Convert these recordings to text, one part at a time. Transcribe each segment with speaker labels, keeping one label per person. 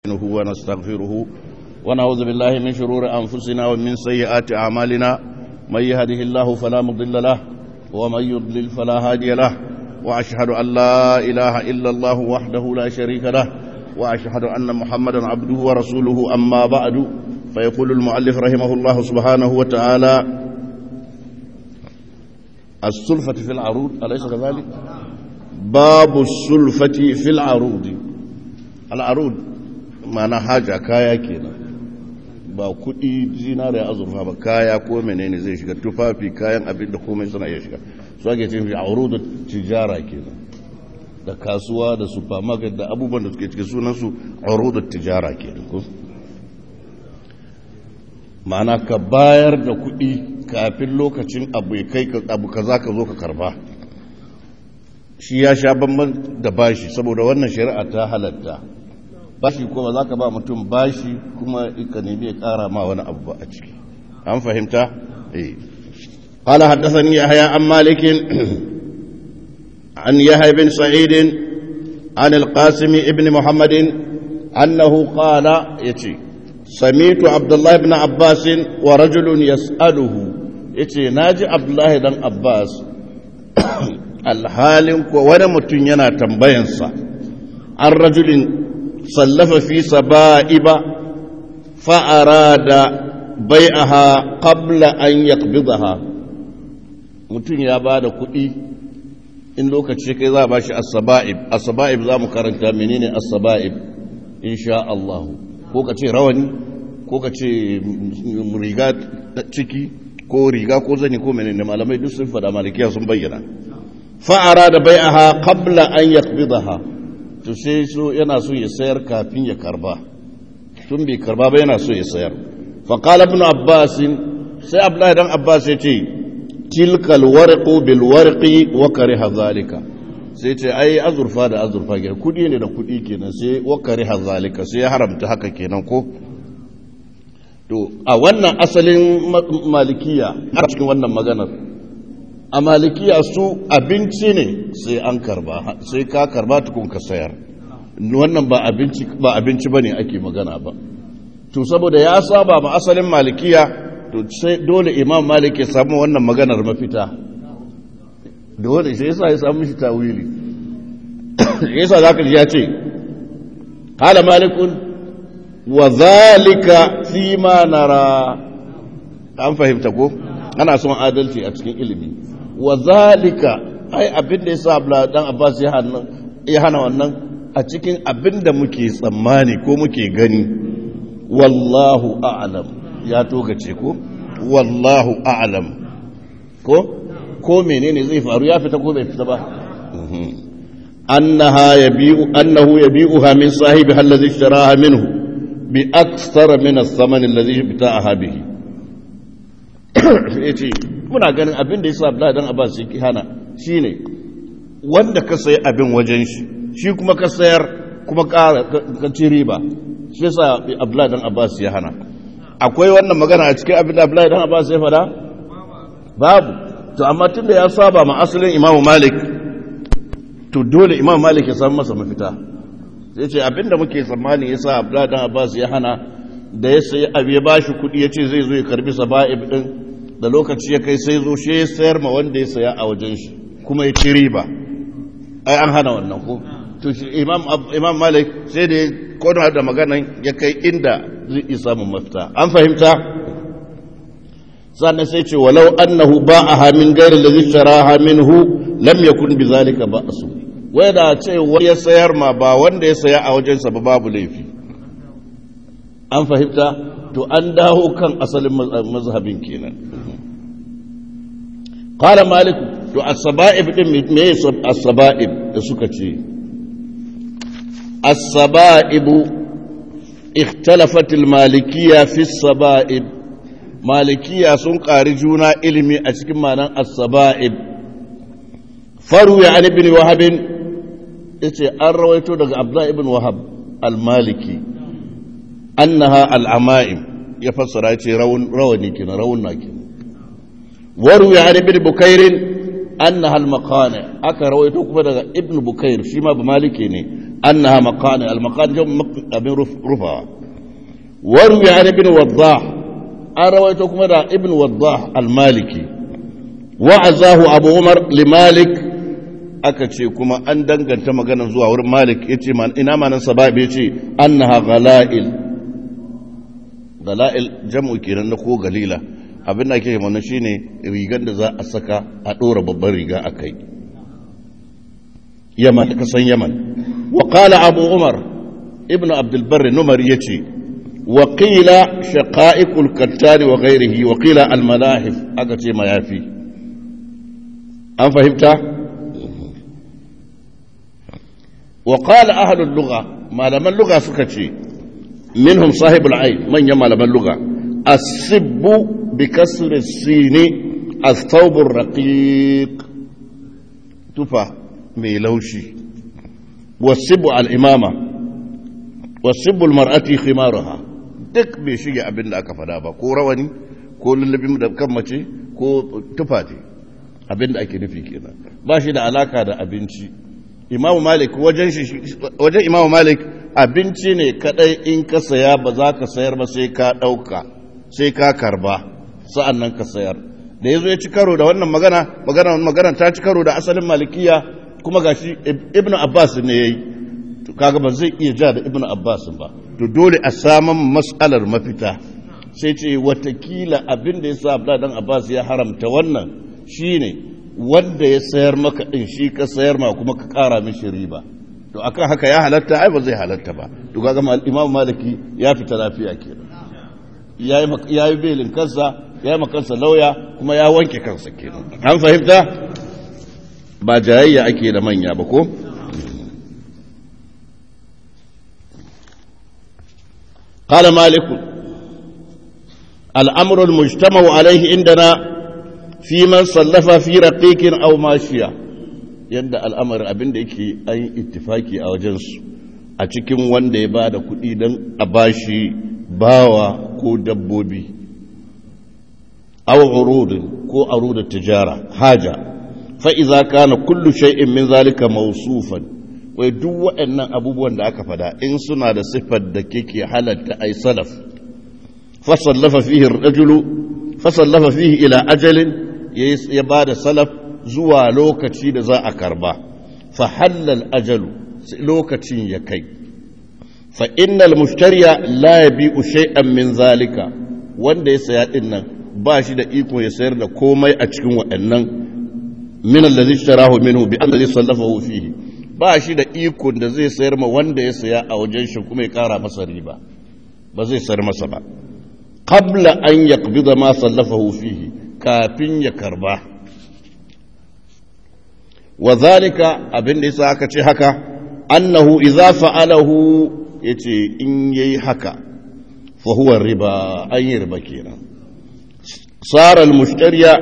Speaker 1: نستعينه ونستغفره ونعوذ بالله من شرور أنفسنا ومن سيئات أعمالنا من يهده الله فلا مضل له ومن يضلل فلا هادي له وأشهد أن لا إله إلا الله وحده لا شريك له وأشهد أن محمدا عبده ورسوله أما بعد فيقول المؤلف رحمه الله سبحانه وتعالى السلفة في العروض أليس كذلك باب السلفة في العروض العروض mana haja kaya kenan ba kudi zinariya azurfa ba kaya ko menene zai shiga tufafi kayan abin da komai suna iya shiga su ake cin fi auru da tijara kenan da kasuwa da supermarket da abubuwan da suke cikin sunansu auru da tijara kenan ko ma'ana ka bayar da kudi kafin lokacin abu ya kai abu kaza ka zo ka karba shi ya sha bamban da bashi saboda wannan shari'a ta halatta bashi kuma za ka ba mutum bashi kuma ka nemi ya kara ma wani abu ba a ciki an fahimta? eh قال حدثني يحيى عن مالك عن يحيى بن سعيد عن القاسم ابن محمد أنه قال يتي سميت عبد الله بن عباس ورجل يسأله يتي ناجي عبد الله بن عباس الحال وانا متن ينا تنبينسا عن رجل صلف في سبائب فأراد بيعها قبل أن يقبضها mutum ya ba da kuɗi in lokaci kai za a ba shi asaba'ib asaba'ib za mu karanta menene asaba'ib insha Allah ko ka ce rawani ko ka ce riga ciki ko riga ko zani ko menene malamai duk sun fada malikiya sun bayyana fa'ara da bai'aha qabla an yaqbidaha to sai so yana so ya sayar kafin ya karba tun bai karba ba yana so ya sayar faƙala ibn abbas sai abdullahi dan abbas ya ce tilkal warqu bil warqi wa kariha zalika sai ce ai azurfa da azurfa ke kudi ne da kudi kenan sai wa kariha zalika sai ya haramta haka kenan ko to a wannan asalin malikiya a cikin wannan maganar a malikiya su abinci ne sai an karba sai ka karba tukun ka sayar wannan ba abinci ba abinci bane ake magana ba to saboda ya saba ma asalin malikiya to sai dole imam malik ya samu wannan maganar mafita dole sai yasa ya samu shi tawili yasa zaka ji ya ce qala malikun wa zalika fi ma nara an fahimta ko ana son adalci a cikin ilimi wa zalika ai abin da ya sa abla dan abbas ya hana ya hana wannan a cikin abin da muke tsammani ko muke gani wallahu a'lam ya togace ko wallahu a'lam ko ko menene zai faru ya fita ko bai fita ba annaha yabi'u annahu yabi'uha min sahibi allazi ishtaraha minhu bi akthara min ath-thaman allazi bita'aha bihi yace muna ganin abin da yasa Abdullahi dan Abbas yake hana shine wanda ka sayi abin wajen shi shi kuma ka sayar kuma ka ci riba shi yasa Abdullahi dan Abbas ya hana akwai wannan magana a cikin abin da Abdullahi dan Abbas ya fada babu to amma tunda ya saba ma asalin Imam Malik to dole Imam Malik ya samu masa mafita sai ce abin da muke tsammani yasa Abdullahi dan Abbas ya hana da ya sayi abu ya bashi kuɗi ya ce zai zo ya karbi saba'ib din da lokaci ya kai sai zo shi ya sayar ma wanda ya saya a wajen shi kuma ya ci riba ai an hana wannan ko to shi imam imam malik sai da kona da maganan ya kai inda zai iya samun mafita an fahimta sannan sai ce walau annahu ba'aha min ghairi alladhi sharaha minhu lam yakun bizalika ba'su wai da ce wani ya sayar ma ba wanda ya saya a wajensa ba babu laifi an fahimta to an dawo kan asalin mazhabin kenan qala malik to as-saba'ib din me as-saba'ib da suka ce as-saba'ib ikhtalafat al-malikiyya fi as-saba'ib malikiyya sun ƙari juna ilimi a cikin ma'anar as-saba'ib faru ya an ibn wahab yace an rawaito daga abdullah ibn wahab al-maliki annaha al-ama'im ya fassara ce rawani kenan rawunna kenan وروي عن ابن بكير أنها المقانع أكا رويته كما ابن بكير شما بمالكي ني أنها مقان المقان جم ابن رفع وروي عن ابن وضاح أرويتكم هذا ابن وضاح المالكي وعزاه أبو عمر لمالك aka ce kuma an danganta maganar zuwa wurin malik ya ce ina manan sababi ya ce annaha gala'il gala'il jam'u kenan na ko galila abin da ake mana shine rigar da za a saka a ɗora babban riga a kai yaman ka san yaman wa qala abu umar ibnu abdul barr numar yace wa qila shaqa'iqul kattani wa ghairihi wa qila al malahif aka ce mayafi an fahimta wa qala ahlul lugha malaman lugha suka ce minhum sahibul ayn manyan malaman lugha as-sibbu bi kasri as-sin as-thawb ar-raqiq tufa mai laushi wasibu al-imama wasibu al-mar'ati khimaraha duk bai shige abin da aka fada ba ko rawani ko lullubin da kan mace ko tufa ce abin da ake nufi kenan ba shi da alaka da abinci imamu malik wajen wajen imamu malik abinci ne kadai in ka saya ba za ka sayar ba sai ka dauka sai ka karba sa'an nan ka sayar da yazo ya ci karo da wannan magana magana magana ta ci karo da asalin malikiya kuma gashi ibnu abbas ne yayi to kaga ba zai iya ja da ibnu abbas ba to dole a saman mas'alar mafita sai ce watakila abin da ya sa abda dan abbas ya haramta wannan shine wanda ya sayar maka din shi ka sayar ma kuma ka kara mishi riba to akan haka ya halatta ai ba zai halatta ba to kaga imam maliki ya fita lafiya kenan yayi yayi belin kansa yayi makansa lauya kuma ya wanke kansa kenan an fahimta ba jayayya ake da manya ba ko قال مالك الأمر المجتمع عليه عندنا في من صلف في رقيق أو ماشية yadda al'amar abin da yake an yi ittifaki a wajensu a cikin wanda ya ba da kuɗi don a bashi bawa ko dabbobi aw urudin ko arudar tijara haja fa'iza kana kullu shay'in min zalika mausufan wai duk waɗannan abubuwan da aka fada in suna da siffar da keke halatta ai salaf fasallafa fihi rajulu fasallafa fihi ila ajalin ya ba da salaf zuwa lokaci da za a karba fa halal ajalu lokacin ya kai fa innal mushtariya la yabi'u shay'an min zalika wanda ya saya din nan ba shi da iko ya sayar da komai a cikin waɗannan min allazi ishtarahu minhu bi allazi sallafahu fihi ba shi da iko da zai sayar ma wanda ya saya a wajen shi kuma ya kara masa riba ba zai sayar masa ba qabla an yaqbida ma sallafahu fihi kafin ya karba wa zalika abin da yasa aka ce haka annahu idza fa'alahu yace in yayi haka fa huwa riba an yi riba kenan sara al-mushtariya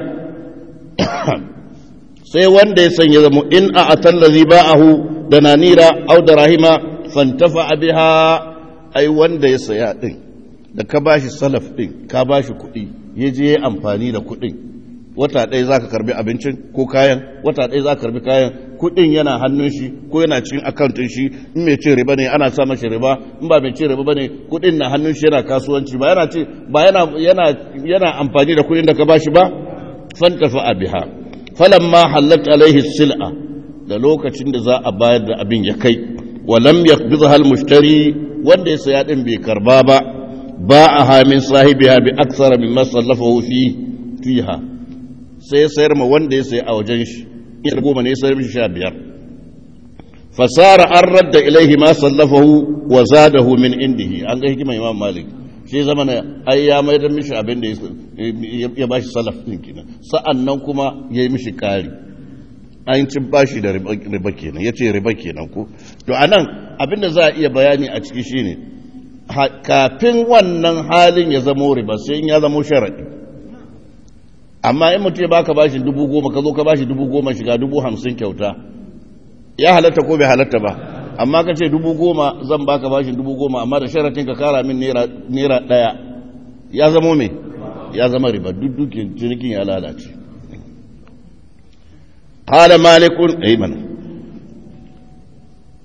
Speaker 1: sai wanda ya sanya zama in a atallazi ba'ahu da nanira au da rahima fantafa biha ai wanda ya saya din da ka bashi salaf din ka bashi kuɗi ya je ya amfani da kuɗin wata ɗaya za ka karbi abincin ko kayan wata ɗaya za ka karbi kayan kuɗin yana hannun shi ko yana cikin akauntun shi in mai cin riba ne ana sa mashi riba in ba mai cin riba ba ne kuɗin na hannun shi yana kasuwanci ba yana ce ba yana yana yana amfani da kuɗin da ka bashi ba fantafa biha falamma halat alaihi sil'a da lokacin da za a bayar da abin ya kai walam yaqbidha al mushtari wanda ya saya din bai karba ba ba'aha min sahibiha bi aksara mimma sallafahu fi fiha sai sayar ma wanda ya sayi a wajen shi in goma ne sayar mishi sha biyar fasara an radda ilaihi ma sallafahu wa zadahu min indihi an ga hikimar imam malik shi zama na ai ya mai da mishi abin da ya ba shi salaf din kenan sa'an nan kuma ya yi mishi kari an ci bashi da riba kenan ya ce riba kenan ko to a nan abin da za a iya bayani a ciki shine kafin wannan halin ya zamo riba sai in ya zamo sharaɗi amma in mutum ya baka bashi dubu goma ka zo ka bashi dubu goma shiga dubu hamsin kyauta ya halatta ko bai halatta ba amma ka ce dubu goma zan baka bashin dubu goma amma da sharatin ka kara min naira ɗaya ya zamo me ya zama riba duk dukin cinikin ya lalace qala malikun ayman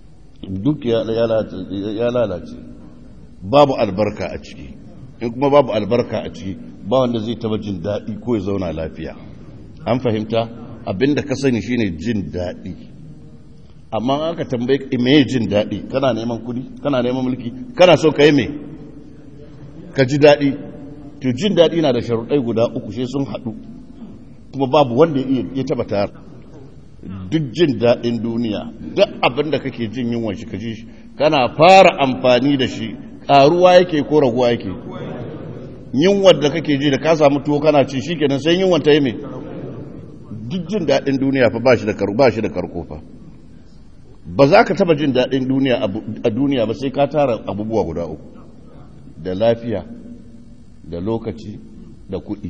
Speaker 1: duk ya lalace babu albarka a ciki in kuma babu albarka a ciki ba wanda zai taba jin daɗi ko ya zauna lafiya an fahimta abinda ka sani shine jin daɗi amma aka tambaye me jin daɗi kana neman kudi kana neman mulki kana so ka yi me ka ji daɗi to jin daɗi na da sharuɗai guda uku sai sun haɗu kuma babu wanda ya taba tayar duk jin daɗin duniya duk abin da kake jin yunwan shi ka ji shi kana fara amfani da shi ƙaruwa yake ko raguwa yake yunwar da kake ji da ka samu tuwo kana ci shi kenan sai yunwan ta yi mai duk jin daɗin duniya fa ba shi da karko fa ba za ka taba jin daɗin duniya a duniya ba sai ka tara abubuwa guda uku da lafiya da lokaci da kuɗi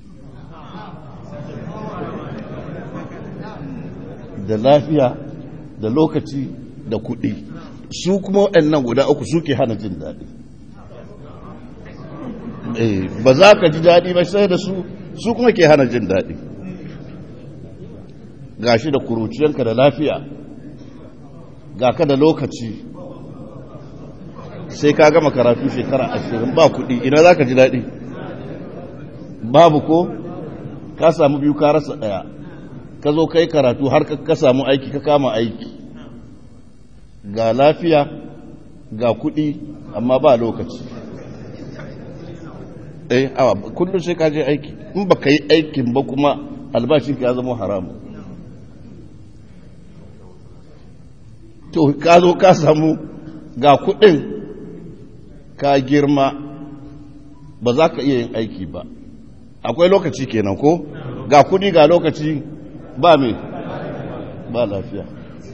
Speaker 1: da lafiya da lokaci da kuɗi su kuma waɗannan guda uku suke hana jin daɗi ba za ka ji daɗi ba sai da su su kuma ke hana jin daɗi ga shi da kuruciyanka da lafiya ga ka da lokaci sai ka gama karatu shekara ashirin ba kuɗi ina za ka ji daɗi babu ko ka samu biyu ka rasa ɗaya ka zo kai karatu har ka samu aiki ka kama aiki ga lafiya ga kuɗi amma ba lokaci eh awa kullum sai ka je aiki in ba ka yi aikin ba kuma albashin ka ya zama haramu to ka zo ka samu ga kuɗin ka girma ba za ka iya yin aiki ba akwai lokaci kenan ko ga kuɗi ga lokaci ba me ba lafiya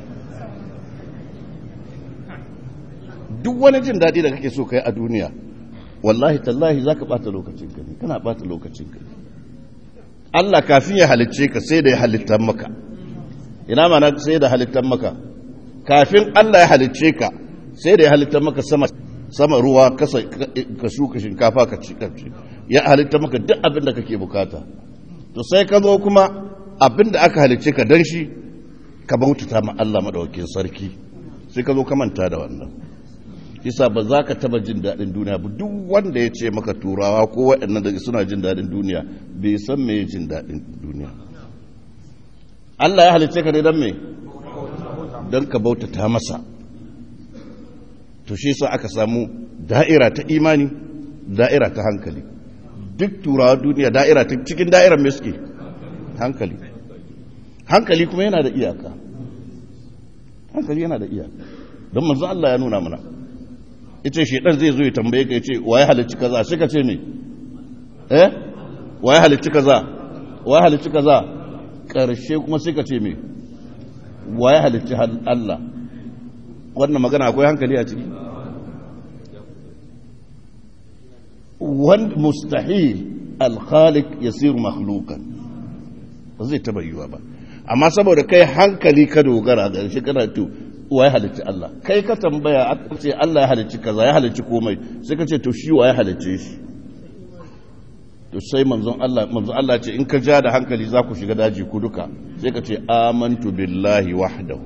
Speaker 1: duk wani jin daɗi da kake so kai a duniya wallahi tallahi za ka ɓata lokacinka ne kana ɓata lokacinka ne Allah kafin ya halicce ka sai da ya halittar maka ina mana sai da halittar maka kafin Allah ya halicce ka sai da ya halittar maka sama sama ruwa ka shuka shinkafa ka ci ya halittar maka duk abin da kake bukata to sai ka zo kuma abin da aka halicce ka dan shi ka bautata ma Allah madaukakin sarki sai ka zo ka manta da wannan isa ba za ka taba jin daɗin duniya ba duk wanda ya ce maka turawa ko waɗannan da suna jin daɗin duniya bai san me jin daɗin duniya Allah ya halicce ka ne don me don ka bautata masa to shi sa aka samu da'ira ta imani da'ira ta hankali duk turawa duniya da'ira ta cikin da'irar me suke hankali hankali kuma yana da iyaka hankali yana da iyaka don manzo Allah ya nuna mana ita shedan zai zo ya tambaye ka yace waye halicci kaza sai ka ce me eh waye halicci kaza waye halicci kaza karshe kuma sai ka ce me waye halicci Allah wannan magana akwai hankali a ciki wanda mustahil al-khaliq yasiru makhluqan ba zai taba yiwa ba amma saboda kai hankali ka dogara ga shi kana to wa ya halicci Allah kai ka tambaya aka ce Allah ya halicci kaza ya halicci komai sai ka ce to shi wa ya halicce shi to sai manzon Allah manzon Allah ce in ka ja da hankali za ku shiga daji ku duka sai ka ce amantu billahi wahdahu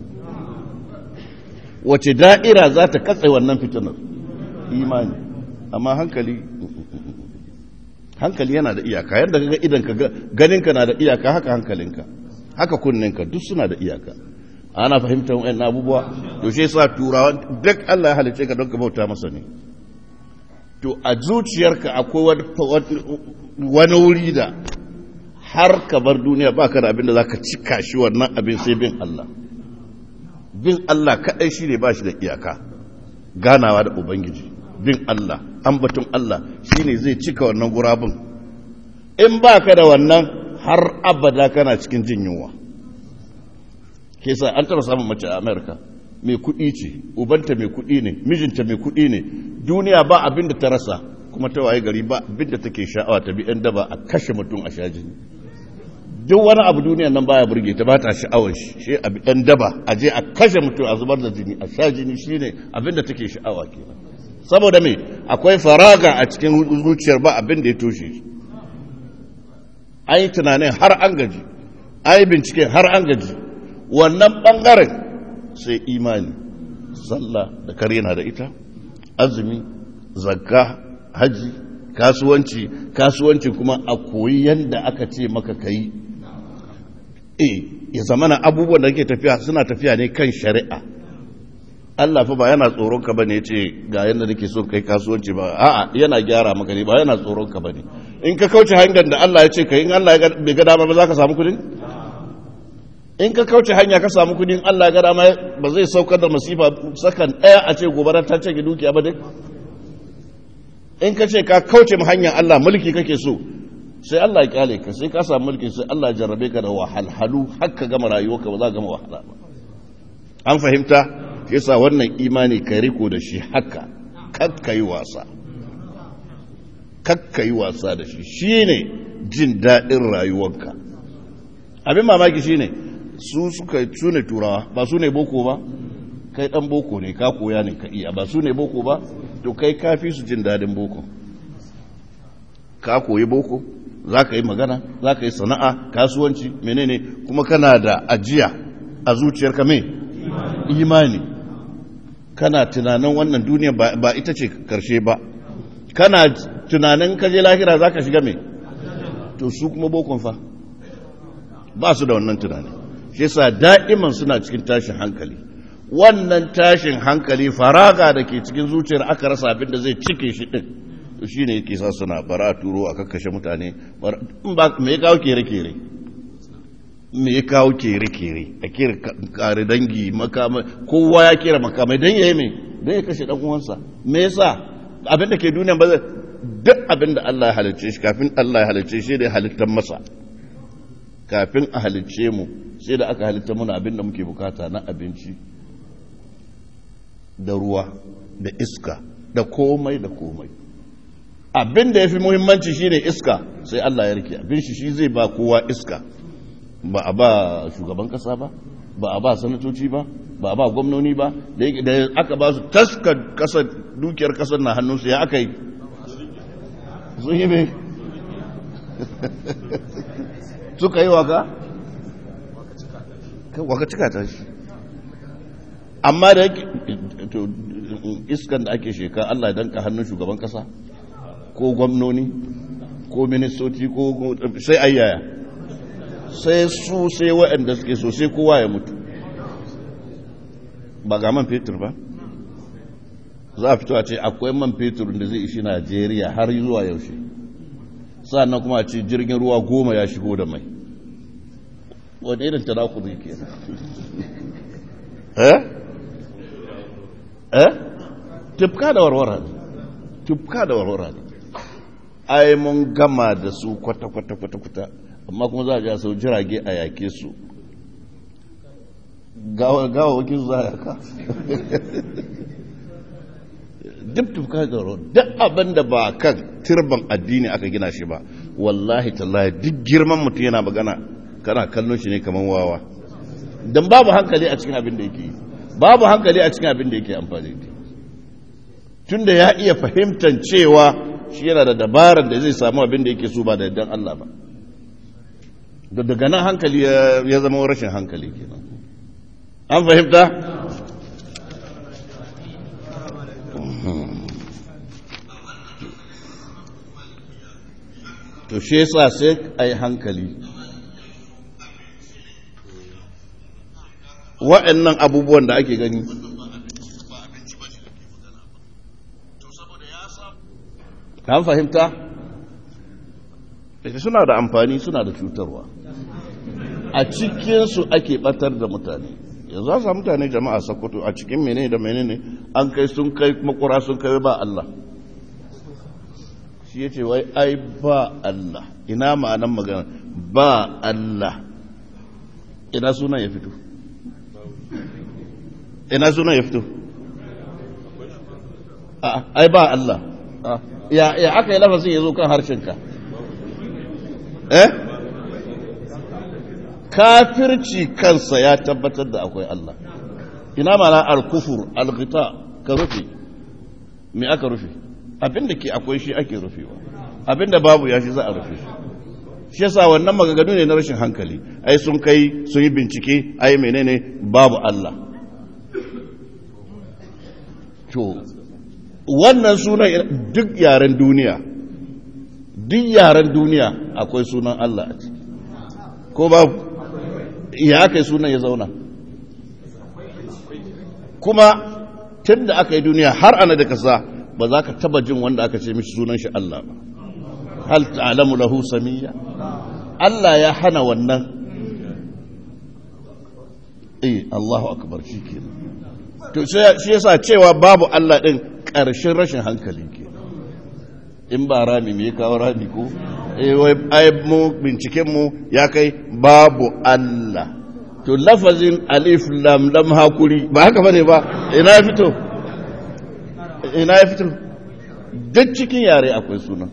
Speaker 1: wace da'ira za ta katse wannan fitinar imani amma hankali hankali yana da iyaka yadda kaga idan ka ganinka na da iyaka haka hankalinka haka kunninka duk suna da iyaka ana fahimtar wa'in abubuwa to shi sa turawa duk Allah ya halice ka don ka bauta masa ne to a zuciyarka akwai wani wuri da har ka bar duniya ba ka da abin da za ka cika shi wannan abin sai bin Allah bin Allah kaɗai shi ne ba shi da iyaka ganawa da Ubangiji bin Allah ambaton Allah shi ne zai cika wannan gurabin in ba ka da wannan har abada kana cikin jin yunwa ke sa an taba samun mace a amerika mai kuɗi ce ubanta mai kuɗi ne mijinta mai kuɗi ne duniya ba abin da ta rasa kuma ta waye gari ba abin da take sha'awa ta bi 'yan daba a kashe mutum a sha jini duk wani abu duniya nan baya burge ta ba ta sha'awar shi shi a bi 'yan daba a je a kashe mutum a zubar da jini a sha jini shine abin da take sha'awa kenan saboda me akwai faraga a cikin zuciyar ba abin da ya toshe shi an yi tunanin har an gaji an yi bincike har an gaji wannan ɓangaren sai imani sallah da kare na da ita azumi zakka haji kasuwanci kasuwanci kuma a koyi yadda aka ce maka kai e ya zamana abubuwan da ke tafiya suna tafiya ne kan shari'a Allah fa ba yana tsoron ka bane yace ga yanda nake so kai kasuwanci ba a'a yana gyara maka ne ba yana tsoron ka bane in ka kauce hanyar da Allah ya ce kai in Allah ya bai ga dama ba za ka samu kudin in ka kauce hanya ka samu kudin Allah ya ga dama ba zai saukar da masifa sakan daya a ce gobara ta ce dukiya ba dai in ka ce ka kauce mu hanyar Allah mulki kake so sai Allah ya kyale ka sai ka samu mulki sai Allah ya jarrabe ka da wahalhalu har ka gama rayuwarka ba za ka gama wahala ba an fahimta yasa wannan imani ka riko da shi haka kakka yi wasa kakka yi wasa da shi shine jin daɗin rayuwarka abin mamaki shine su suka tune turawa ba su ne boko ba kai ɗan boko ne ka koya ne ka iya ba su ne boko ba to kai kafi su jin daɗin boko ka koyi boko za ka yi magana za ka yi sana'a kasuwanci menene kuma kana da ajiya a zuciyarka mai imani kana tunanin wannan duniya ba ita ce karshe ba kana tunanin kaje lahira za ka shiga mai to su kuma bokon fa ba su da wannan tunani shi sa da'iman suna cikin tashin hankali wannan tashin hankali faraga da ke cikin zuciyar aka rasa abin da zai cike shi din to shi ne yake sa suna bara turo a kakkashe mutane me ya kawo kere-kere me ya kawo kere-kere a kere kare dangi makamai kowa ya kera makamai don ya yi mai don ya kashe uwansa me yasa abin da ke duniya ba zai duk abin da Allah ya halicce shi kafin Allah ya halicce shi da ya halittar masa kafin a halicce mu sai da aka halitta muna abin da muke bukata na abinci da ruwa da iska da komai da komai abin da ya fi muhimmanci shine iska sai Allah ya rike abin shi shi zai ba kowa iska ba a ba shugaban kasa ba ba a ba sanatoci ba ba a ba gwamnoni ba da aka ba su taskar kasar dukiyar kasar na hannunsu ya aka yi sun yi mai suka yi waka waka cika ta shi amma da yake iskan da ake sheka Allah ya danka hannun shugaban kasa ko gwamnoni ko ministoci ko sai ayyaya sai su sai waɗanda suke so sai kowa ya mutu ba ga man fetur ba za a fito a ce akwai man fetur da zai ishi najeriya har zuwa yaushe sannan kuma a ce jirgin ruwa goma ya shigo da mai wani irin tanakuri ke eh eh tufka da warwara ne tufka da warwara ne ai mun gama da su kwata-kwata-kwata amma kuma za a ja sau jirage a yake su gawa wakil su za a yaka duk tufka da warwara duk abin da ba kan turban addini aka gina shi ba wallahi tallahi duk girman mutum yana magana kana kallon shi ne kamar wawa don babu hankali a cikin abin da yake yi babu hankali a cikin abin da yake amfani da tun da ya iya fahimtar cewa shi yana da dabarar da zai samu abin da yake so ba da yardan Allah ba da daga nan hankali ya zama rashin hankali kenan an fahimta to shi yasa sai a yi hankali wa'annan abubuwan da ake gani an fahimta suna da amfani suna da cutarwa a cikinsu ake batar da mutane yanzu za mutane jama'a sakkwato a cikin menene da menene an kai sun kai makura sun kai ba Allah shi ya ce wai ai ba Allah ina ma'anan magana ba Allah ina sunan ya fito ina sunan ya fito ai ba Allah ya aka yi lafazin ya zo kan harshenka eh kafirci kansa ya tabbatar da akwai Allah ina mana al-kufur al-ghita ka rufe me aka rufe abinda ke akwai shi ake rufewa abinda babu ya shi za a rufe shi shi yasa wannan maganganu ne na rashin hankali ai sun kai sun yi bincike ai menene babu Allah to wannan sunan duk yaren duniya duk yaren duniya akwai sunan Allah a ciki ko babu ya kai sunan ya zauna kuma tun da aka yi duniya har ana da kasa ba za ka taba jin wanda aka ce mishi sunan shi Allah ba hal ta'lamu lahu samiyya Allah ya hana wannan eh Allahu akbar shikenan to shi yasa cewa babu Allah din ƙarshen rashin hankali ke in ba rami me ya kawo rami ko eh wai ai mu binciken mu ya kai babu Allah to lafazin alif lam lam hakuri ba haka bane ba ina ya fito ina ya fito duk cikin yare akwai suna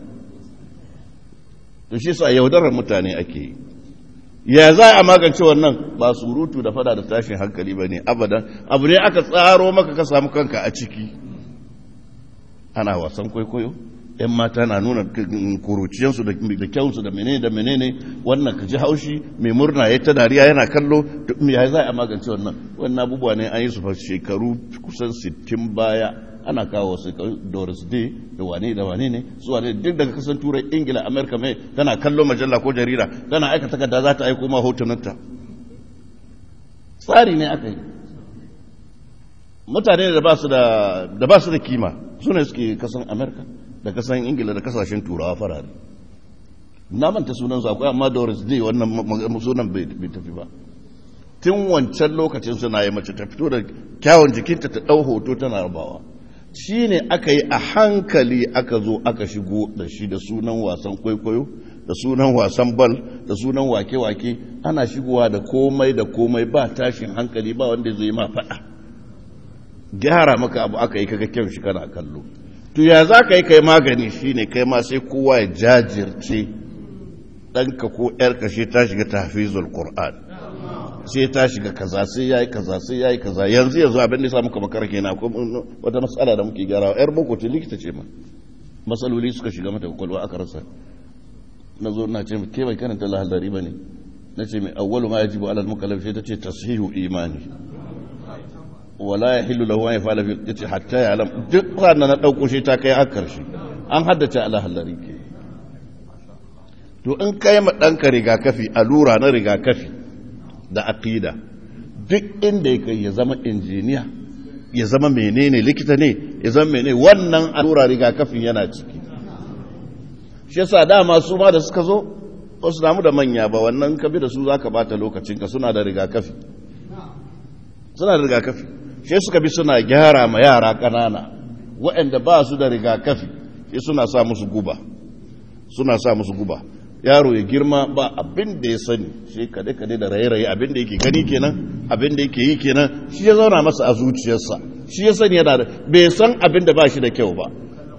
Speaker 1: to shi sa yaudarar mutane ake yi ya za a magance wannan ba surutu da fada da tashin hankali ba ne abadan abu ne aka tsaro maka ka samu kanka a ciki ana wasan kwaikwayo yan mata na nuna kuruciyansu da kyansu da menene da menene wannan ka ji haushi mai murna ya ta dariya yana kallo ya za a magance wannan wannan abubuwa ne an yi su shekaru kusan 60 baya ana kawo su doris day da wane da wane ne su wane duk daga kasan turai ingila amerika mai tana kallo majalla ko jarida tana aika takarda za ta aiko ma hotunanta tsari ne aka yi mutane da ba su da kima su ne suke kasan amerika da kasan ingila da kasashen turawa farare na manta sunan su akwai amma doris day wannan sunan bai tafi ba tun wancan lokacin suna yi mace ta fito da kyawun jikinta ta ɗau hoto tana rabawa shi ne aka yi a hankali aka zo aka shigo da shi da sunan wasan kwaikwayo da sunan wasan bal da sunan wake-wake ana shigowa da komai da komai ba tashin hankali ba wanda zai ma faɗa gyara maka abu aka yi kaga kyan shi kana kallo to ya za ka yi kai magani shi ne kai ma sai kowa ya jajirce ɗanka ko ‘yarka shi ta shiga tafizul Qur'an sai ta shiga kaza sai yayi kaza sai yayi kaza yanzu yanzu abin da ya samu kamar karke na wata matsala da muke gyarawa yar boko ce likita ce ma matsaloli suka shiga mata kwakwalwa aka rasa na zo na ce ke bai karanta lahallari ba ne na ce mai awwalu ma yajibu alal mukallaf sai ta ce tashihu imani wala ya hillu lahu ya fala ya ce hatta ya alam duk ranar na ɗauko shi ta kai har karshe an haddace alahallari ke to in kai ma ɗanka rigakafi allura na rigakafi da aqida duk inda ya kai ya zama injiniya ya zama menene likita ne ya zama menene wannan allura rigakafin yana ciki shi yasa dama su ma da suka zo ba su damu da manya ba wannan ka bi da su zaka bata lokacinka suna da rigakafi suna da rigakafi shi suka bi suna gyara ma yara ƙanana waɗanda ba su da rigakafi shi suna sa musu guba suna sa musu guba yaro ya girma ba abin da ya sani shi kade-kade da raye-raye abin da yake gani kenan abin da yake yi kenan shi ya zauna masa a zuciyarsa shi ya sani yana da bai san abin da ba shi da kyau ba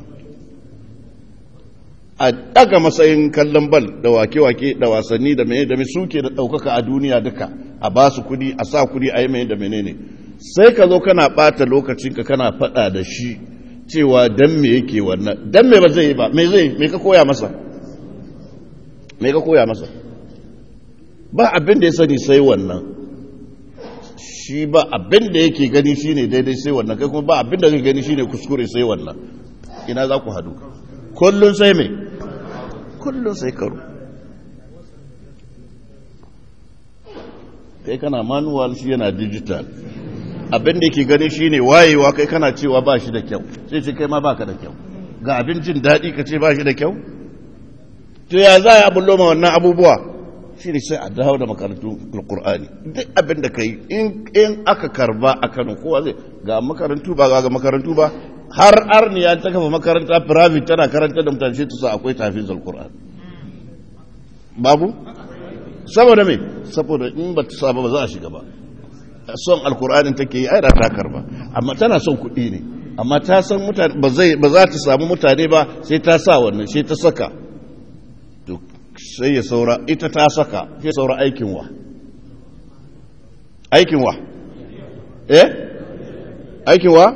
Speaker 1: a daga matsayin kallon bal da wake-wake da wasanni da mene da mai suke da ɗaukaka a duniya duka a ba su kudi a sa kudi a yi mai da menene sai ka zo kana ɓata lokacinka kana faɗa da shi cewa dan me yake wannan dan me ba zai yi ba me zai me ka koya masa me ka koya masa ba abin da ya sani sai wannan shi ba abin da yake gani shine daidai sai wannan kai kuma ba abin da kake gani shine kuskure sai wannan ina za ku hadu kullun sai me kullun sai karo kai kana manual shi yana digital abin da yake gani shine wayewa kai kana cewa ba shi da kyau sai ce kai ma baka da kyau ga abin jin daɗi ka ce ba shi da kyau to ya za a bullo ma wannan abubuwa shi ne sai a dawo da makarantun alkur'ani duk abin da ka yi in aka karba a kano kowa zai ga makarantu ba ga makarantu ba har arniya ta kafa makaranta private tana karanta da mutane ta sa akwai tafiz alkur'ani babu saboda me saboda in ba ta saba ba za a shiga ba son alkur'anin take yi ai da ta karba amma tana son kuɗi ne amma ta san mutane ba za ta samu mutane ba sai ta sa wannan sai ta saka sai ya saura ita ta saka sai saura aikin wa aikin wa eh aikin wa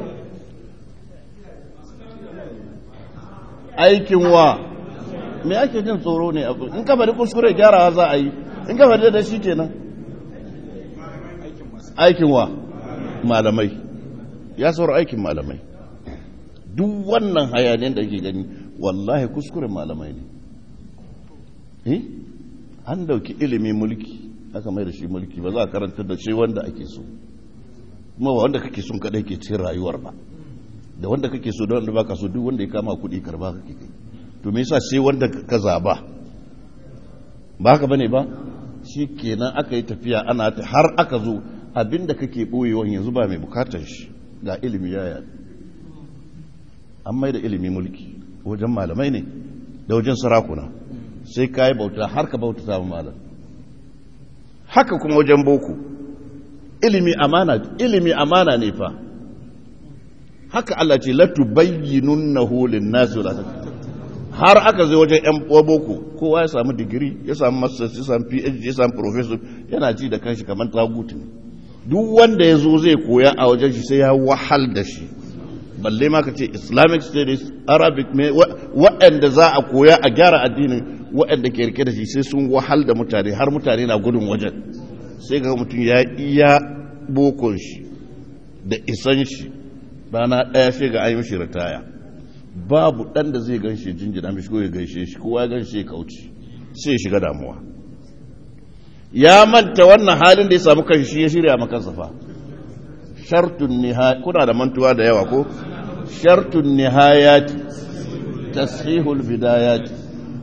Speaker 1: aikin wa me ake jin tsoro ne abu in ka bari kuskure gyarawa za a yi in ka bari da shi kenan aikin wa malamai ya saura aikin malamai duk wannan hayaniyar da ke gani wallahi kuskuren malamai ne eh an dauki ilimi mulki aka mai da shi mulki ba za a karanta da shi wanda ake so kuma ba wanda kake son kadai ke cikin rayuwar ba da wanda kake so da wanda baka so duk wanda ya kama kuɗi karba kake kai to me yasa sai wanda ka zaba ba haka bane ba shi kenan aka yi tafiya ana ta har aka zo abinda kake boyewan yanzu ba mai bukatar shi ga ilimi ya yadu an mai da ilimi mulki wajen malamai ne da wajen sarakuna sai ka yi bauta har ka bauta samun malam haka kuma wajen boko ilimi amana ilimi amana ne fa haka Allah ce latu bayyinunnahu lin-nasi wa la har aka zai wajen yan boko kowa ya samu digiri ya samu masters ya samu phd ya samu professor yana ji da kanshi kamar tagutu ne duk wanda ya zo zai koya a wajen shi sai ya wahal da shi balle ma ka ce islamic studies arabic me waɗanda za a koya a gyara addinin waɗanda ke rike da shi sai sun wahal da mutane har mutane na gudun wajen sai ga mutum ya iya bokon shi da isan shi rana ɗaya sai ga ayi mishi ritaya babu ɗan da zai gan shi jinjina mishi ko ya gaishe shi kowa ya gan shi ya kauce sai ya shiga damuwa ya manta wannan halin da ya samu kan shi ya shirya makansa fa shartun nihaya kuna da mantuwa da yawa ko shartun nihayati tashihul bidayati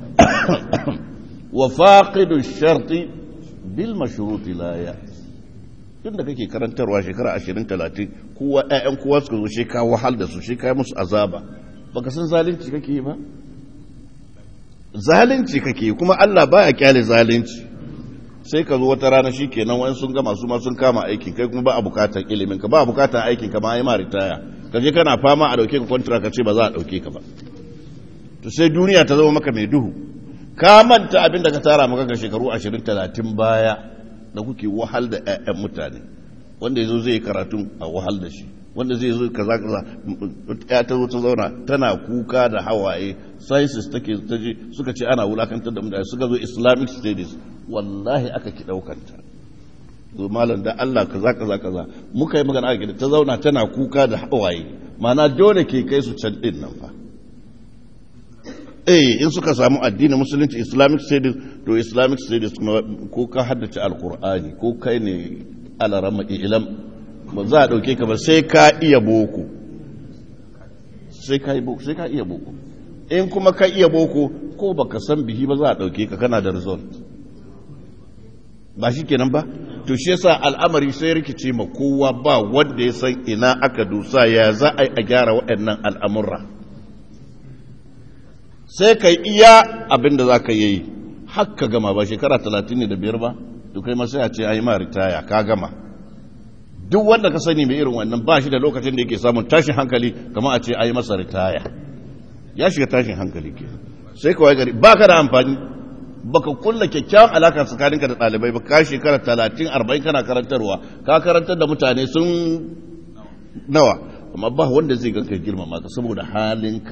Speaker 1: wa faqidu sharti bil mashruti la ya tunda kake karantarwa shekara 20 30 kowa ƴaƴan kowa suka zo shi ka wahal da su shi ka musu azaba baka san zalunci kake yi ba zalunci kake kuma Allah baya kyale zalunci sai ka zo wata rana shi kenan wani sun gama su ma sun kama aikin kai kuma ba a bukatar ilimin ka ba a bukatar aikin ka ma yi ma ritaya ka je kana fama a dauke ka kwantara ka ce ba za a dauke ka ba to sai duniya ta zama maka mai duhu ka manta abin da ka tara maka ga shekaru 20 30 baya da kuke wahal da ƴaƴan mutane wanda yazo zai karatu a wahal da shi wanda zai zo kaza kaza ya ta zo ta zauna tana kuka da hawaye sciences take ta je suka ce ana wulakantar da mutane suka zo islamic studies wallahi aka ki daukanta zo malam da Allah kaza kaza kaza muka yi magana aka ta zauna tana kuka da hawaye mana dole ke kai su can din nan fa eh in suka samu addinin musulunci islamic studies to islamic studies ko ka haddace alqur'ani ko kai ne alarama ilam ba za a ɗauke ka ba sai ka iya boko sai ka iya boko in kuma ka iya boko ko ba ka san bihi ba za a ɗauke ka kana da result ba shi kenan ba to shi yasa al'amari sai rikice ma kowa ba wanda ya san ina aka dusa ya za a yi a gyara waɗannan al'amurra sai ka iya abin da za ka yi haka gama ba shekara talatin ne da biyar ba to kai ma sai a ce a yi ma ritaya ka gama duk wanda ka sani mai irin wannan ba shi da lokacin da yake samun tashin hankali kamar a ce a yi masa ritaya ya shiga tashin hankali ke sai kawai gari ba ka da amfani ba ka kulla kyakkyawan alaka tsakaninka da ɗalibai ba ka shekara talatin arba'in kana karantarwa ka karantar da mutane sun nawa amma ba wanda zai ganka girmama ka saboda halinka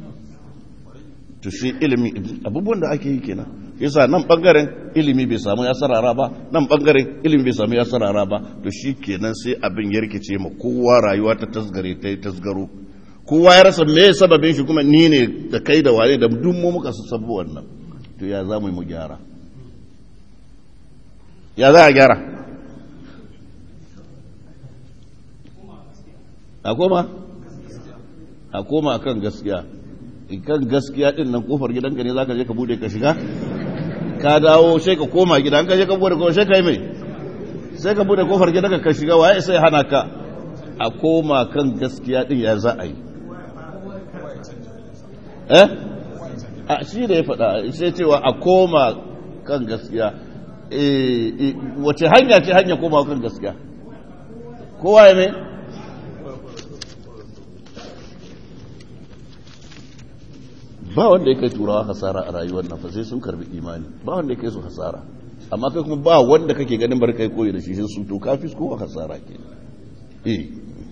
Speaker 1: to shi ilimi abubuwan da ake yi kenan yasa nan bangaren ilimi bai samu ya sarara ba nan bangaren ilimi bai samu ya sarara ba to shi kenan sai abin ya rikice ma kowa rayuwa ta tasgare ta yi tasgaro kowa ya rasa me sababin shi kuma ni ne da kai da wane da duk mu muka sabu wannan to ya za mu yi mu gyara ya za a gyara a koma a koma kan gaskiya kan gaskiya din nan kofar gidanka ne zaka je ka bude ka shiga ka dawo sai ka koma gida an ka je ka bude kofar sai kai mai sai ka bude kofar gidanka ka shiga waye sai hana ka a koma kan gaskiya din ya za a yi eh a shi da ya faɗa sai cewa a koma kan gaskiya eh wace hanya ce hanya koma kan gaskiya kowa ya mai ba wanda ya kai turawa hasara a rayuwar nan fa sai sun karbi imani ba wanda ya kai su hasara amma kai kuma ba wanda kake ganin bar kai koyi da shi sai su to kafi ko hasara ke eh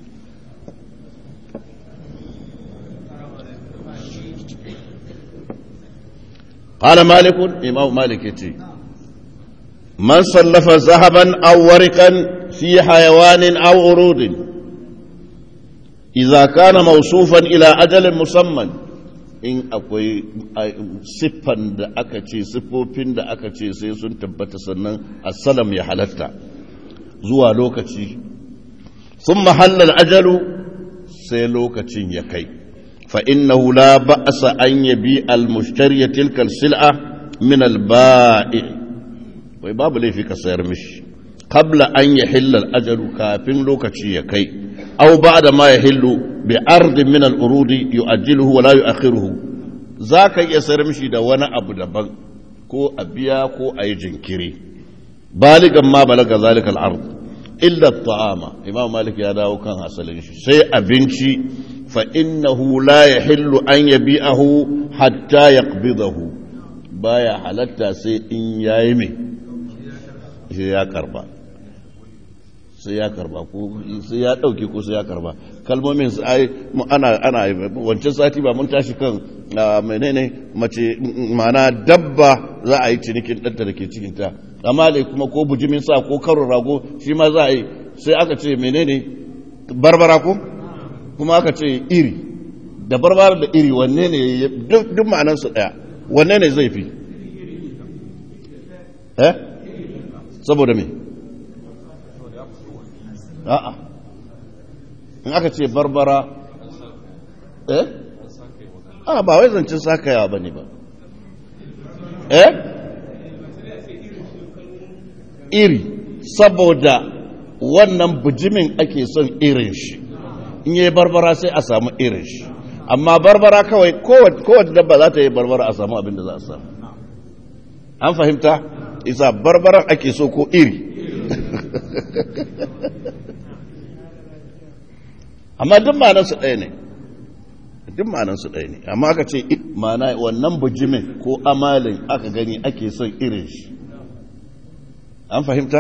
Speaker 1: قال مالك إمام مالك يتي من صلف ذهبا أو ورقا في حيوان أو عروض idza kana mawsufan ila ajalin musamman in akwai siffan da aka ce siffofin da aka ce sai sun tabbata sannan assalam ya halatta zuwa lokaci sun mahallal ajalu sai lokacin ya kai فإنه لا بأس أن يبيع المشتري تلك السلعة من البائع وباب لي في كسير مش قبل أن يحل الأجل كافٍ لوكتشي يكي أو بعد ما يحل بعرض من الأرود يؤجله ولا يؤخره ذاك يسير مشي دا وانا أبو دبن كو أبيا كو أي جنكري بالغا ما بلغ ذلك العرض إلا الطعام إمام مالك يا داو كان حصل سي أبنشي فإنه لا يحل أن يبيعه حتى يقبضه بايا حلتا سي إن يايمي sai ya karba sai ya karba ko sai ya dauke ko sai ya karba kalmomin su ai ana ana wancan sati ba mun tashi kan menene mace mana dabba za a yi cinikin ɗanta da ke cikinta amma dai kuma ko bujimin sa ko karon rago shi ma za a yi sai aka ce menene barbara ko kuma aka ce iri da barbara da iri wanne ne duk ma'anansu ɗaya wanne ne zai fi eh saboda me a'a in aka ce barbara eh a ba wai zancen sakayawa ba ne ba eh iri saboda wannan bujimin ake son irin shi in yi barbara sai a samu irin shi amma barbara kawai kowace dabba za ta yi barbara a samu abin da za a samu an fahimta isa barbaran ake so ko iri amma duk ma'anarsu ɗaya ne duk ma'anarsu ɗaya ne amma aka ce ma'ana wannan bujimin ko amalin aka gani ake son irin shi an fahimta?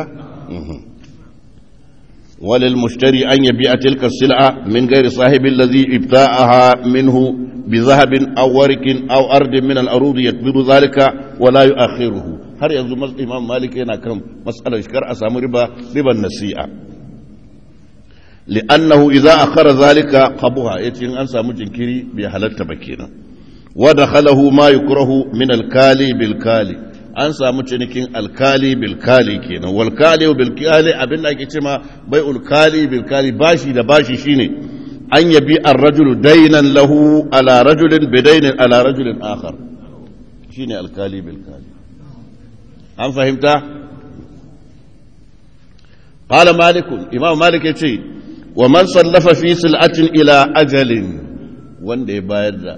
Speaker 1: وللمشتري أن يبيع تلك السلعة من غير صاحب الذي ابتاعها منه بذهب أو ورق أو أرض من الأروض يقبض ذلك ولا يؤخره har yanzu imam malik yana kan matsalar shikar a samu riba riban nasi'a li'annahu idza akhara zalika qabuha yace in an samu jinkiri bai halatta ba kenan wa dakhalahu ma yukrahu min al-kali bil kali an samu cinikin alkali bil kali kenan wal kali bil kali abin da ake cewa bai'ul kali bil kali bashi da bashi shine an yabi ar-rajulu daynan lahu ala rajulin bidaynin ala rajulin akhar shine alkali bil kali an fahimta qala malik imam malik yace wa man sallafa fi sil'atin ila ajalin wanda ya bayar da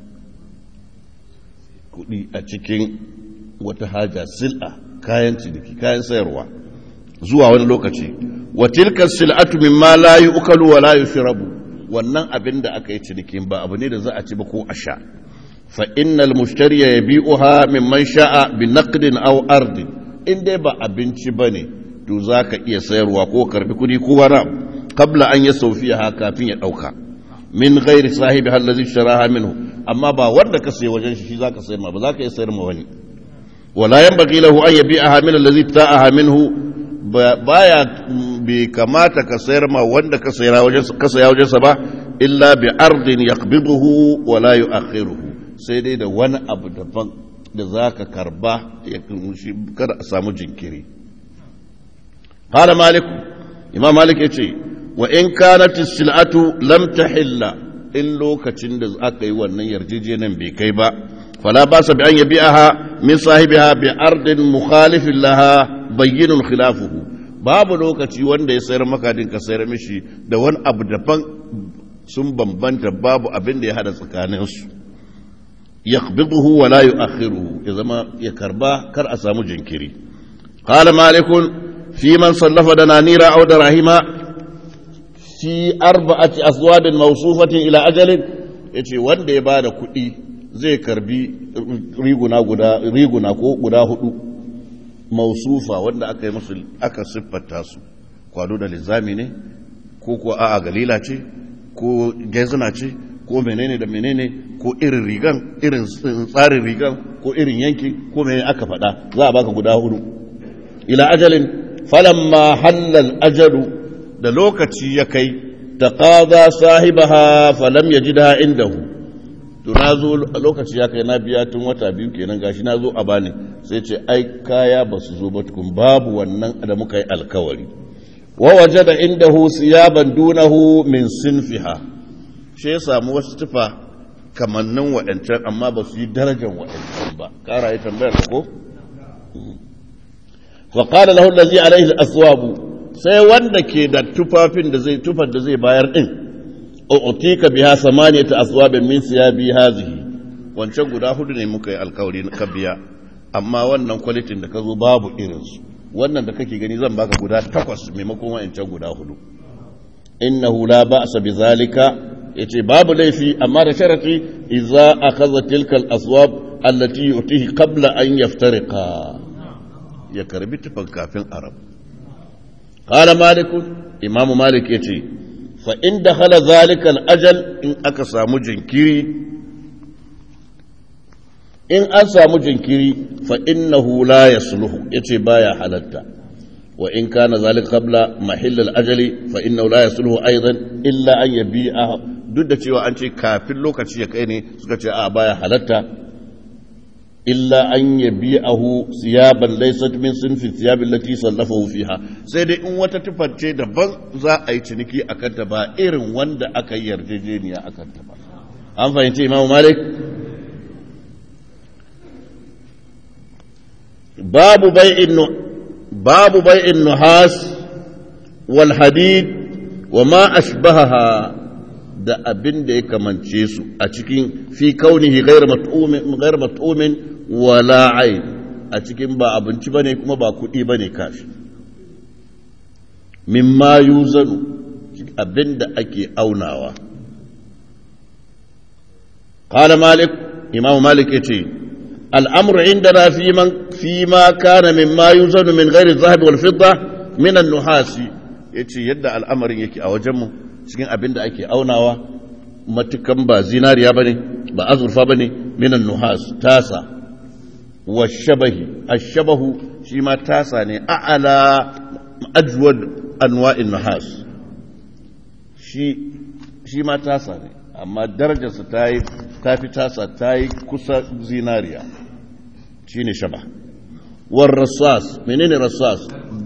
Speaker 1: kudi a cikin wata haja sil'a kayan ciniki kayan sayarwa zuwa wani lokaci wa tilka sil'atu mimma la yu'kalu wa la yushrabu wannan abin da aka yi cinikin ba abu ne da za a ci ba ko a sha فإن المشتري يبيعها ممن شاء بنقد أو أرض إن دي با أبنشي بني تو ذاك إيا سير وكو كربي كودي كوانا قبل أن يسو فيها كافين يأوكا من غير صاحبها الذي اشتراها منه أما با ورد كسي وجن شي ذاك سير ما بذاك يسير مواني ولا ينبغي له أن يبيعها من الذي ابتاعها منه baya bai kamata ka sayar ma wanda ka saya wajensa ba illa bi ardin yaqbiduhu wa la yu'akhiruhu sai dai da wani abu daban da za ka karba ya kunshi kada a samu jinkiri hala maliku imam malik ya ce wa in kanat sil'atu lam tahilla in lokacin da aka yi wannan yarjejenin bai kai ba fala ba sa bi an yabi'aha min sahibiha bi ardin mukhalifin laha bayyinun khilafuhu babu lokaci wanda ya sayar maka din ka sayar mishi da wani abu daban sun bambanta babu abin da ya hada tsakaninsu يقبضه ولا يؤخره إذا ما يكربا كر أسامو جنكري قال مالك في من صلف دنانير أو دراهم في أربعة أصواب موصوفة إلى أجل yace wanda ya bada kuɗi zai karbi riguna guda riguna ko guda hudu mausufa wanda aka yi musu aka siffata su kwado da lizami ne ko ko a'a galila ce ko gezina ce ko menene da menene ko irin rigan irin tsarin rigan ko irin yanki ko menene aka faɗa za a baka guda hudu ila ajalin falamma hallal ajalu da lokaci ya kai taqadha sahibaha falam yajidha indahu to na zo lokaci ya kai na biya tun wata biyu kenan gashi na zo a bani sai ce ai kaya ba su zo ba tukun babu wannan da muka yi alkawari wa wajada indahu siyaban dunahu min sinfiha shi ya samu wasu tufa kamannin waɗancan amma ba su yi darajar waɗancan ba ƙara yi tambayar ko wa qala lahu allazi alaihi al-aswabu sai wanda ke da tufafin da zai tufar da zai bayar din utika biha samaniyata aswabin min siyabi hazihi wancan guda hudu ne muka yi alkawari ka biya amma wannan kwalitin da ka zo babu irinsu wannan da kake gani zan baka guda takwas maimakon wa'ancan guda hudu innahu la ba'sa bi zalika yace babu laifi amma da sharati idza akhadha tilka al-aswab allati yutihi qabla an yaftariqa ya karbi tufan kafin arab qala malik imam malik yace fa in dakhala zalika al-ajal in aka samu jinkiri in an samu jinkiri fa innahu la yasluhu yace baya halatta wa in kana zalika qabla mahill al-ajali fa innahu la yasluhu aidan illa an yabi'a duk da cewa an ce kafin lokaci ya kai ne suka ce a baya halatta illa an yabi'ahu siyaban laysat min sinfi siyabil lati sallafahu fiha sai dai in wata tufance daban za a yi ciniki akan ta ba irin wanda aka yi yarjejeniya akan ta ba an fahimci imamu malik باب بيع باب بيع النحاس والحديد وما أشبهها da abin da ya kamance su a cikin fi kaunihi ghayr mat'umin ghayr mat'umin wala ayn a cikin ba abinci bane kuma ba kuɗi bane kashi mimma yuzanu abin da ake aunawa qala malik imam malik yace الأمر عندنا في من فيما كان مما يوزن من غير الذهب والفضة من النحاس yace yadda al'amarin yake a wajenmu cikin abin da ake aunawa matukan ba zinariya bane ba azurfa bane minan nuhas tasa wa shabahi ashabahu shi ma tasa ne a'ala ajwad anwa'in nuhas shi shi ma tasa ne amma darajarsa ta yi ta fi tasa ta yi kusa zinariya shi ne shaba war rasas menene rasas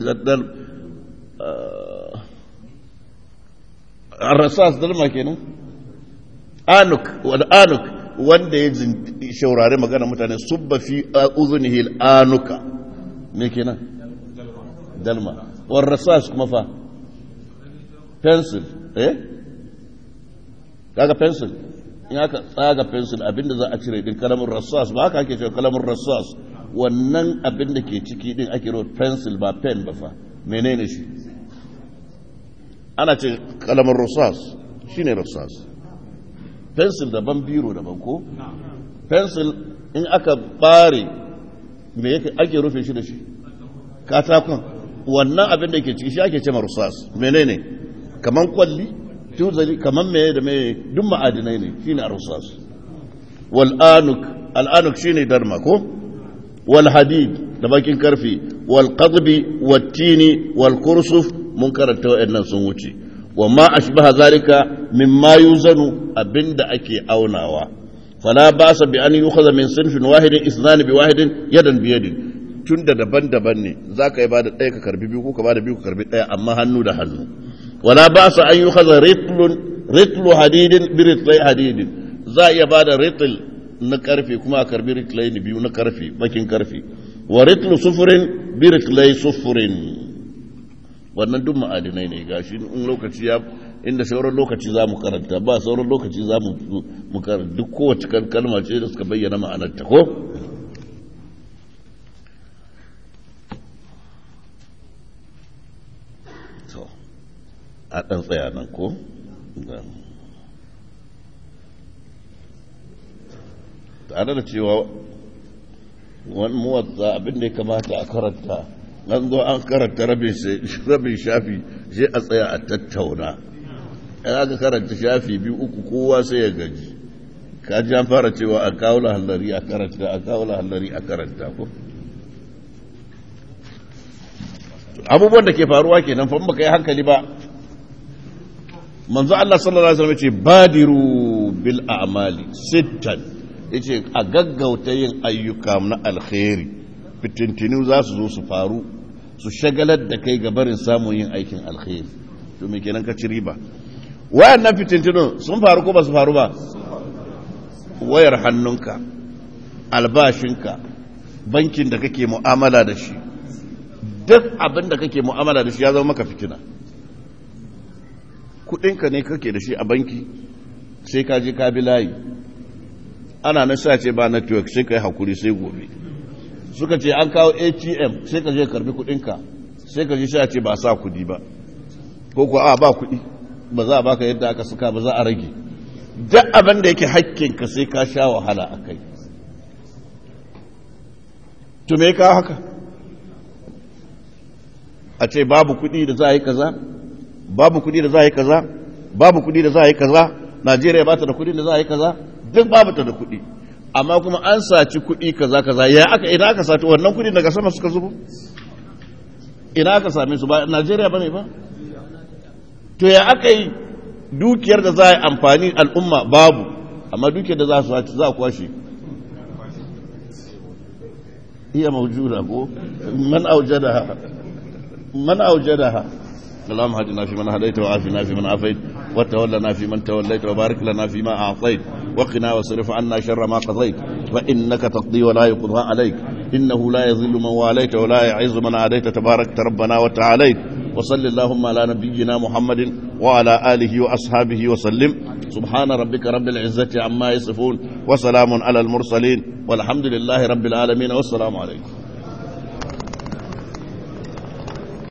Speaker 1: rasas dalma kenan anuk wal anuk wanda ya shaurari magana mutane subba fi uzunihi anuka me kenan dalma war rasas kuma fa pencil eh kaga pencil in aka tsaga pencil abinda za a cire din kalamin rassas ba haka ake cewa kalamin rassas wannan abin da ke ciki din ake rawa pencil ba pen ba fa menene shi ana ce kalamin rassas shine rassas pencil daban biro daban ko pencil in aka bare me yake ake rufe shi da shi katakon wannan abin da ke ciki shi ake ce rassas menene kaman kwalli tuzali kamar mai da mai duk ma'adinai ne shine arsas wal anuk al anuk shine darma ko wal hadid da bakin karfi wal qadbi wat tini wal kursuf mun karanta wayannan sun wuce wa ma ashbaha zalika mimma yuzanu abinda ake aunawa fala basa bi an yukhadha min sinfin wahidin isnan bi wahidin yadan bi yadin tunda daban-daban ne zaka yi bada ɗaya ka karbi biyu ko ka bada biyu ka karbi ɗaya amma hannu da hannu ولا بأس أن يؤخذ رطل رطل حديد برطل حديد za iya ba da ritil na karfe kuma a karbi ritilai na biyu na karfe bakin karfe wa ritil sufurin bi ritilai sufurin wannan duk ma'adinai ne gashi in lokaci ya inda sauran lokaci za mu karanta ba sauran lokaci za mu karanta duk kowace kalma ce da suka bayyana ma'anarta ko a ɗan tsaya nan ko? tare da cewa wani muwatsa abin da ya kamata a karanta nan zo an karanta rabin shafi sai a tsaya a tattauna ya aka karanta shafi biyu uku kowa sai ya gaji kaji an fara cewa a kawo lahallari a karanta a kawo lahallari a karanta ko abubuwan da ke faruwa kenan fa baka yi hankali ba manzo Allah sallallahu alaihi wasallam yace badiru bil a'mali sittan yace a gaggauta yin ayyuka na alkhairi fitintinu za su zo su faru su shagalar da kai ga barin samun yin aikin alkhairi to me kenan ka ci riba wayannan fitintinu sun faru ko ba su faru ba wayar hannunka albashinka bankin da kake mu'amala da shi duk abin da kake mu'amala da shi ya zama maka fitina kudinka ne kake da shi a banki sai ka je ka bi layi ana na sa ce ba network sai ka yi hakuri sai gobe suka ce an kawo atm sai ka je karbi kudinka sai ka je sha ce ba sa kudi ba ko ko a ba kudi ba za a baka yadda aka suka ba za a rage duk abin da yake hakkinka sai ka sha wahala a kai to me ka haka a ce babu kudi da za a yi kaza babu kudi da za a yi kaza babu kudi da za a yi kaza najeriya ba ta da kudi da za a yi kaza duk babu ta da kudi amma kuma an saci kudi kaza kaza ya aka ina aka saci wannan kudi daga sama suka zubo ina aka same su ba najeriya ba ne ba to ya aka yi dukiyar da za a yi amfani al'umma babu amma dukiyar da za su saci za a kwashe iya maujuda ko man aujadaha man aujadaha اللهم هدنا في من هديت وعافنا في من عافيت وتولنا في من توليت وبارك لنا فيما أعطيت وقنا واصرف عنا شر ما قضيت فإنك تقضي ولا يقضى عليك إنه لا يذل من واليت ولا يعز من عاديت تبارك ربنا وتعاليت وصل اللهم على نبينا محمد وعلى آله وأصحابه وسلم سبحان ربك رب العزة عما يصفون وسلام على المرسلين والحمد لله رب العالمين والسلام عليكم